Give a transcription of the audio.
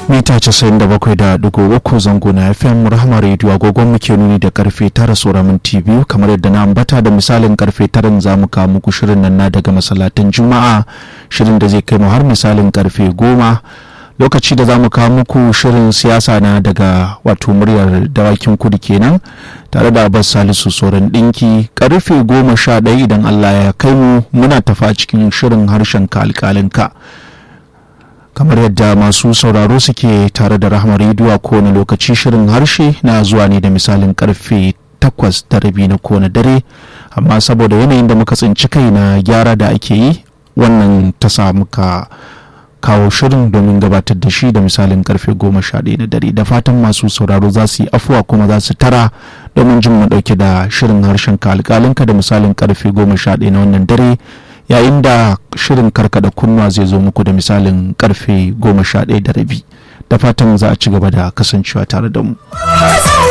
mita 97.3 zango na fm rahama radio agogon muke nuni da karfe tara saura minti biyu kamar yadda na ambata da misalin karfe tara za mu kawo muku shirin nan na daga masallatan juma'a shirin da zai kai mu har misalin karfe goma lokaci da za mu kawo muku shirin siyasa na daga wato muryar dawakin kudu kenan tare da abbas salisu sauran ɗinki karfe goma sha ɗaya idan allah ya kai mu muna tafa cikin shirin harshen ka alƙalinka kamar yadda masu sauraro suke tare da rahama rediyo a kowane lokaci shirin harshe na zuwa ne da misalin karfe takwas da rabi na kowane dare amma saboda yanayin da muka tsinci kai na gyara da ake yi wannan ta sa muka kawo shirin domin gabatar da shi da misalin karfe goma sha ɗaya na dare da fatan masu sauraro za su yi afuwa kuma za su tara domin jin mu ɗauke da shirin harshen ka alƙalinka da misalin karfe goma sha ɗaya na wannan dare yayin da shirin karkada kunnuwa zai zo muku da misalin karfe goma sha ɗaya da rabi da fatan za a ci gaba da kasancewa tare da mu.